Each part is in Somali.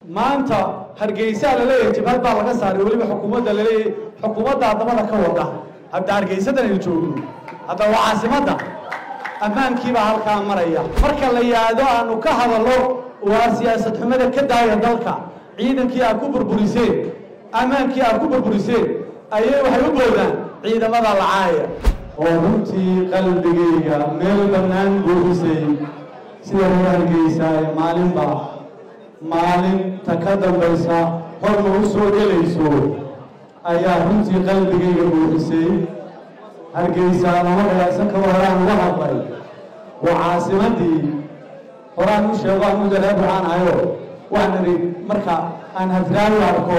maanta hargeysaa laleeyahay jabhad baa laga saaray weliba xukuumadda laleeyahay xukuumadda addamada ka wada hadda hargeysadan aynu joogno hadda waa caasimadda ammaankiibaa halkaa maraya marka la yaado aanu ka hadallo waa siyaasad xumada ka daaya dalka ciidankii aad ku burburiseen ammaankii aad ku burburiseen ayay waxay u boodaan ciidamada lacaaya oo runtii qalbigayga meel bannaan buuxisay sida reer hargeysa ee maalinba maalinta ka dambaysa horma u soo gelayso ayaa runtii qalbigayga buuxisay hargeysa lama dhagaagsan karo horaan uga hadlay waa caasimadii horaan u sheego aan u dareeb waxaan ahayo waxaan idhi marka aan hafraawi arko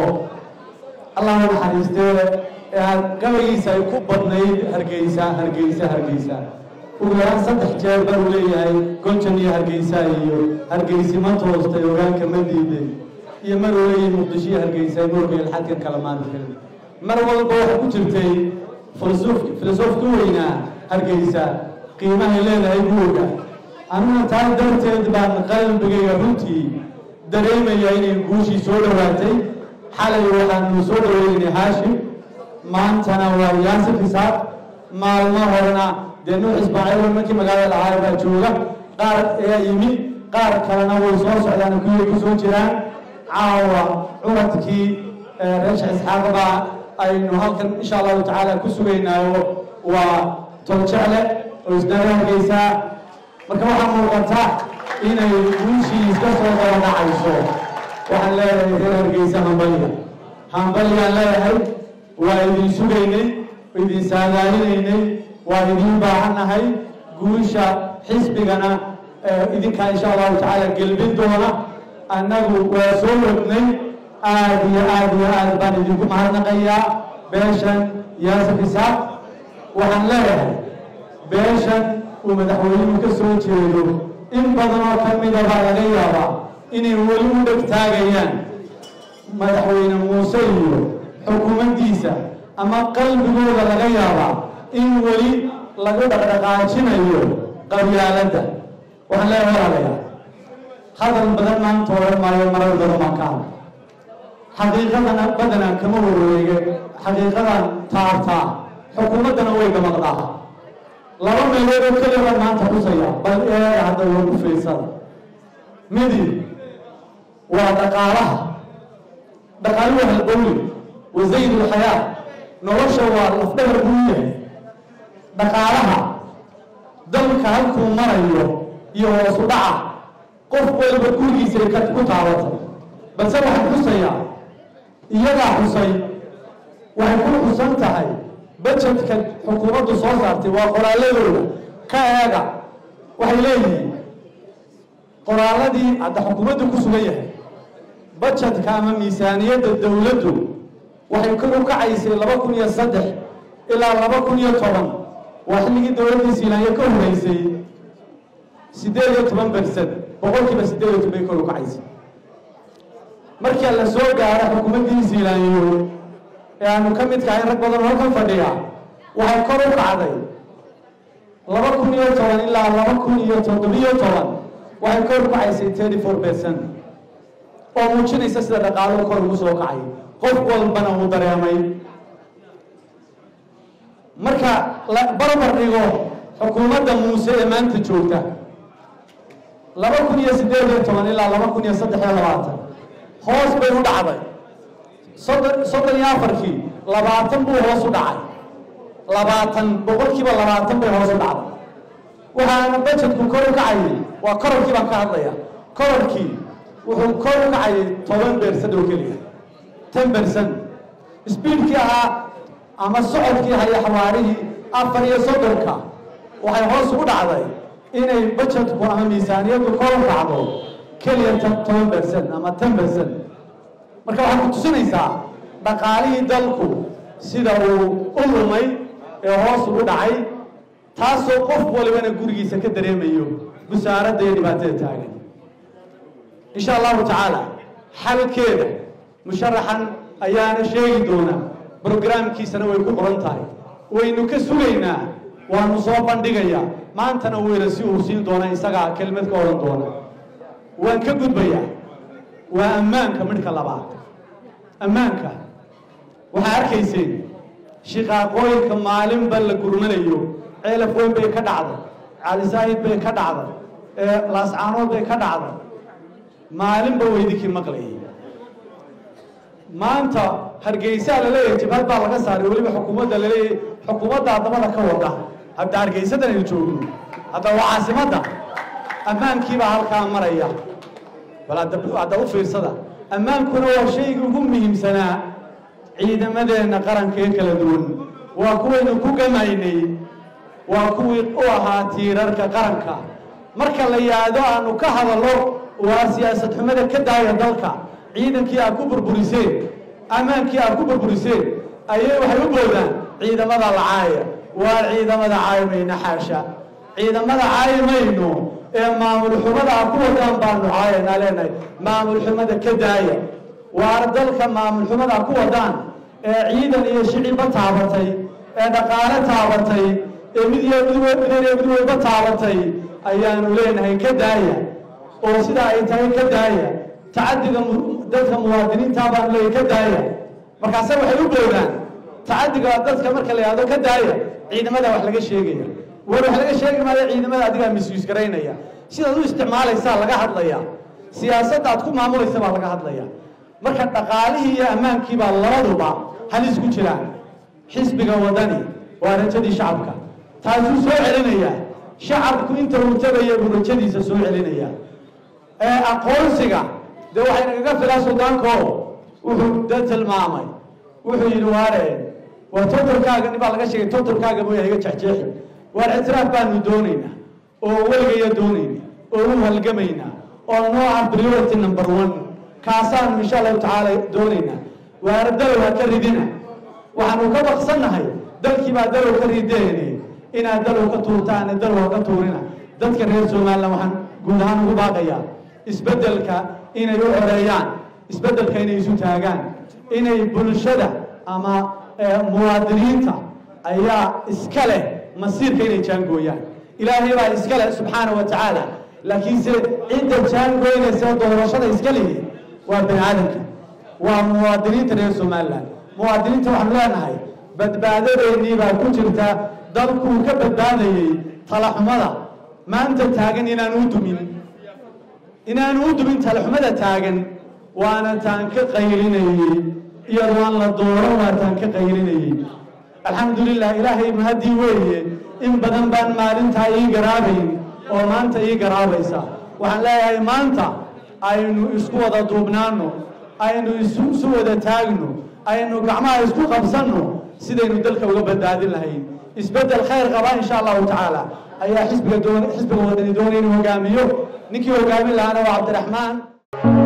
allah u naxariistee ee aad gabagiisa ay ku badnayd hargeysa hargeysa hargeysa ugu yaraan saddex jeer baa uu leeyahay gonjan iyo hargeysa iyo hargeysi ma toostay ogaanka ma diiday iyo mar uu leeyahay muqdisho iyo hargeysa moorka ilxadkan kala maadi karin mar walba waxaa ku jirtay filosoof filosofka weynaa hargeysa qiimahay leedahay buuga anuna taa darteed baan qalbigayga runtii dareemaya inay guushii soo dhowaatay xalay waxaanu soo dhaweynay haashim maantana waa yaasif hisaab maalmo horena dee nuux ismaaciil markii magaalada lahaa baa jooga qaar ayaa yimi qaar kalena way soo socdaan kuway ku soo jiraan caawa curadkii reesha isxaaq baa aynu halkan insha allahu tacaala ku sugaynaayo waa toljecle oo isnaga hargeysaa marka waxaa muuqata inay guushii iska soo daba dhacayso waxaan leeyahay reer hargeysa hambaliga hambaliyaan leeyahay waa idin sugaynay idin saadaalinaynay waa idiin baahannahay guusha xisbigana idinkaa insha allahu tacaala gelbin doona annagu waa soo wadnay aad iyo aad iyo aad baan idinku mahadnaqayaa beeshan yaasif isaaq waxaan leeyahay beeshan uu madaxweynuhu ka soo jeedo in badan oo ka mida baa laga yaabaa inay weli u dhegtaagayaan madaxweyne muuse iyo xukuumaddiisa ama qalbigooda laga yaabaa in weli lagu dhaqdhaqaajinayo qabyaaladda waxaan leeyahay walaalayaa hadal badan maanta odhan maayo marar badan baan ka hadla xaqiiqadana badanaa kama wareege xaqiiqadan taabtaa xukuumaddana way gamaqdaa laba meelood oo keliya baan maanta xusaya bal eega hadda wagu fiirsada midi waa dhaqaalaha dhaqaaluhu halbowli wa zayd ulxayaa nolosha waa lafdhabar buu yahay dhaqaalaha dalka halkuu marayo iyo hoosu dhaca qof waliba gurigiisay ka ku taabatay balse waxaan xusayaa iyadaa xusay waxay ku xusan tahay bajetka xukuumaddu soo saartay waa qoraaladooda ka eega waxay leeyihiin qoraaladii hadda xukuumaddu ku sugan yahay bajetka ama miisaaniyadda dowladdu waxay kor u kacaysay laba kun iyo saddex ilaa laba kun iyo toban waa xilligii dowladdii siilaanya ka horeysay siddeed iyo toban bersan boqolkiiba siddeed iyo toban bay kor u kacaysay markii la soo gaaro xukuumaddii siilaanyo ee aanu ka midka ahayn rag badan halkan fadhiya waxay kor u kacday laba kun iyo toban ilaa laba kun iyo toddobiyo toban waxay kor u kacaysay thirty four percent oo muujinaysa sida dhaqaaluhu kor ugu soo kacay qof walbana uu dareemay marka la barbar dhigo xukuumadda muuse ee maanta joogta laba kun iyo siddeed iyo toban ilaa laba kun iyo saddex iyo labaatan hoos bay u dhacday soddon soddon iyo afarkii labaatan buu hoos u dhacay labaatan boqolkiiba labaatan bay hoos u dhacday waxaana bajetku kor u kacayay waa kororkii baan ka hadlaya kororkii wuxuu kor u kacayay toban beersan oo keliya ten bercent sbiidkii ahaa ama socodkii haya xawaarihii afar iyo soddonka waxay hoos ugu dhacday inay bajetku ama miisaaniyaddu kor u kacdo keliya toban bercent ama ten bercent marka waxaad ku tusinaysaa dhaqaalihii dalku sida uu u lumay ee hoos ugu dhacay taasoo qof walibana gurigiisa ka dareemayo busaaradda iyo dhibaatada taagan insha allahu tacaala xalkeeda musharaxan ayaana sheegi doonaa brograamkiisana way ku qoran tahay waynu ka sugaynaa waanu soo bandhigayaa maantana weyna si uu siin doona isagaa kelmad ka odhan doona waan ka gudbayaa waa ammaanka midhka labaad ammaanka waxaa arkayseen shiqaaqooyinka maalinba la gurmanayo ceelaf weyn bay ka dhacday calisaahid bay ka dhacday laascaanood bay ka dhacday maalinba weydinkii maqlayay maanta hargeysaa laleeyahay jabhad baa laga saaray weliba xukuumadda laleeyahay xukuumadda addamada ka wada hadda hargeysadan aynu joogno hadda waa caasimadda ammaankiibaa halkaa maraya bal hadda u fiirsada ammaankuna waa shaygii ugu muhiimsanaa ciidamadeenna qaranka ee kala duwan waa kuwaynu ku gamaynay waa kuwii u ahaa tiirarka qaranka marka la yaado aanu ka hadallo waa siyaasad xumada ka daaya dalka ciidankii aad ku burburiseen ammaankii aad ku burburiseen ayay waxay u boodaan ciidamada lacaaya waa ciidamada caayimayna xaasha ciidamada caayimayno ee maamul xumada aad ku wadaan baanu caayanaa leenahay maamul xumada ka daaya waar dalka maamul xumada aad ku wadaan ee ciidan iyo shicibba taabatay ee dhaqaale taabatay ee mid iyo mid walba taabatay ayaanu leenahay ka daaya oo sidaa ay tahay ka daaya tacadiga dadka muwaadiniinta baanu leeyahay ka daaya markaase waxay u boodaan tacadiga dadka marka la yihahdo ka daaya ciidamada wax laga sheegaya war wax laga sheegi maayo ciidamada adigaa misyiis garaynaya sidaad u isticmaalaysaa laga hadlaya siyaasadda aad ku maamulaysa baa laga hadlaya marka dhaqaalihii iyo ammaankii baa labaduba halis ku jiraan xisbiga wadani waa rajadii shacabka taasuu soo celinaya shacabku inta uu tagaya buu rajadiisa soo celinaya ee aqoonsiga dee waxay nagaga filaa suldaanko wuxuu da tilmaamay wuxuu yidhi waare waa totorkaaga nin baa laga sheegay totorkaaga mooya iga jexjeexi waar ictiraaf baanu doonaynaa oo weligaya doonayna oo u halgamaynaa oo noo ah priority number one kaasaanu insha allahu tacaala doonaynaa waana dalow ha ka ridina waxaanu ka baqsannahay dalkii baa dalow ka rideene inaad dalow ka tuurtaane dalow ha ka tuurina dadka reer somalilan waxaan guud ahaan ugu baaqayaa isbeddelka inay u xoreeyaan isbeddelka inay isu taagaan inay bulshada ama muwaadiniinta ayaa iska leh masiirka inay jaangooyaan ilaahay baa iska leh subxaana wa tacaala laakiinse cidda jaangoynaysa doorashada iska lihi waa bani aadamka waa muwaadiniinta reer somalilan muwaadiniinta waxaanu leenahay badbaadadeennii baa ku jirta dalkuu ka badbaadayey talaxumada maanta taagan inaanu u dumin inaanu u dumin talaxumada taagan waana taan ka qaylinayey iyadoo aan la dooran waa taan ka qaylinayey alxamdulilah ilaahay mahadii weeye in badan baan maalintaa ii garaabayn oo maanta ii garaabaysa waxaan leeyahay maanta aynu isku wada duubnaano aynu isu wada taagno aynu gacmaha isku qabsanno sidaynu dalka uga badbaadin lahayn isbeddel khayr qaba insha allahu tacaala ayaa xisbiga doon xisbiga wadani doonaya inuu hogaamiyo ninkii hogaamin lahaana waa cabdiraxmaan